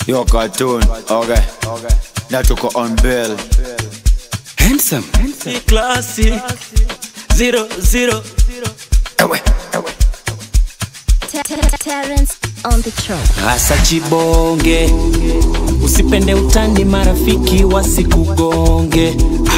Yo cartoon, okay. Na tuko on bill. Handsome. Si classy. Zero, zero. Ewe, ewe. Terrence on the track. Hasa chibonge, usipende utani, marafiki wasikugonge.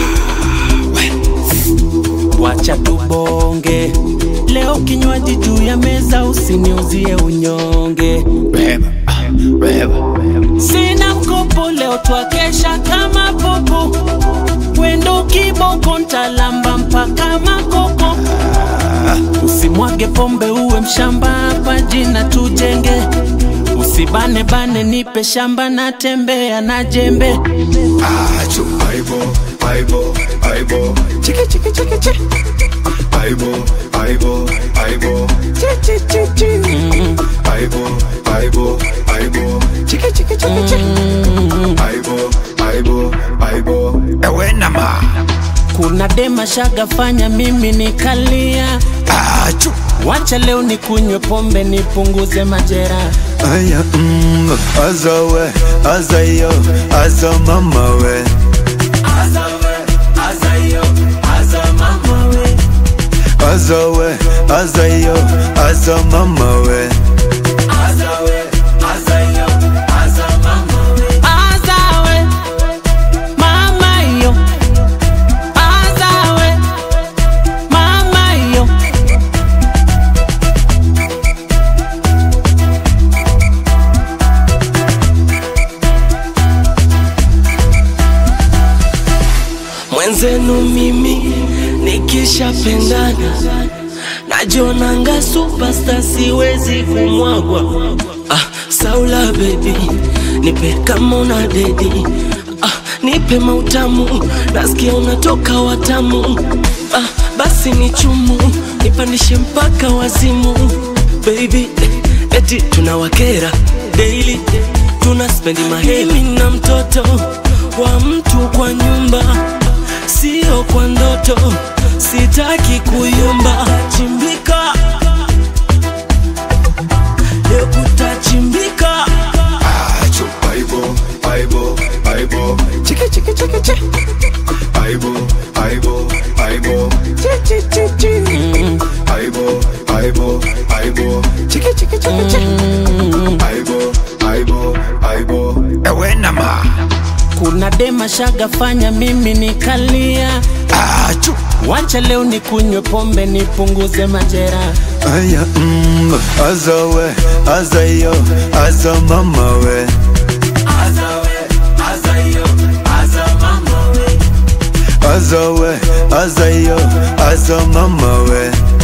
Wacha tubonge leo, kinywaji juu ya meza, usiniuzie unyonge. Reba, ah, reba. Sina mkopo leo, twakesha kama popo, wendo kiboko, ntalamba mpaka makoko. Usimwage pombe uwe mshamba, hapa jina tujenge. Usibane bane, nipe shamba, natembea na jembe. Achu, aibo, aibo, aibo. Chiki, chiki, chiki, chiki. Aibo, aibo, aibo. Chi, chi, chi, chi. Aibo, aibo, aibo. Chiki, chiki, chiki, chiki. Aibo, aibo, aibo. Ewe nama. Kuna dema shaga, fanya mimi nikalia. Achu. Wacha leo nikunywe pombe, nipunguze majera. Aya, mm, aza we, aza yo, aza mama we. Aza we, aza yo, aza mama we. Azawe, mama yo. Azawe, mama yo. mwenzenu mimi nikishapendana najonanga superstar siwezi kumwagwa ah, saula bebi nipe kama una dedi ah, nipe mautamu nasikia unatoka watamu ah, basi ni chumu nipandishe mpaka wazimu baby eti tunawakera daily tuna spendi maheli na mtoto wa mtu kwa nyumba sio kwa ndoto sitaki kuyumba chimbika leo kutachimbika Achu, aibo, aibo, aibo. Chiki, chiki, chiki, chiki. Aibo, aibo, aibo. Chi, chi, chi, chi. Aibo, aibo, aibo. Chiki, chiki, chiki, chiki. Aibo, aibo, aibo. Ewe nama. Kuna dema shaga, fanya mimi nikalia. Achu. Wacha leo nikunywe pombe, nipunguze majera. Aya, mm, aza we, aza yo, aza mama we. Aza we, aza yo, aza mama we.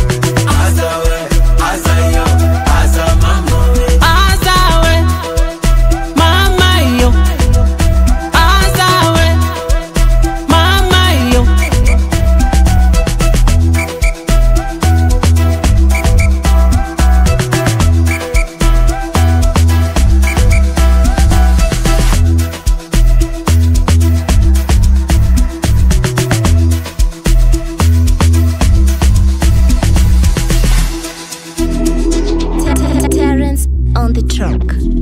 Azawe, mama yo. Azawe, mama yo. Terrence on the track.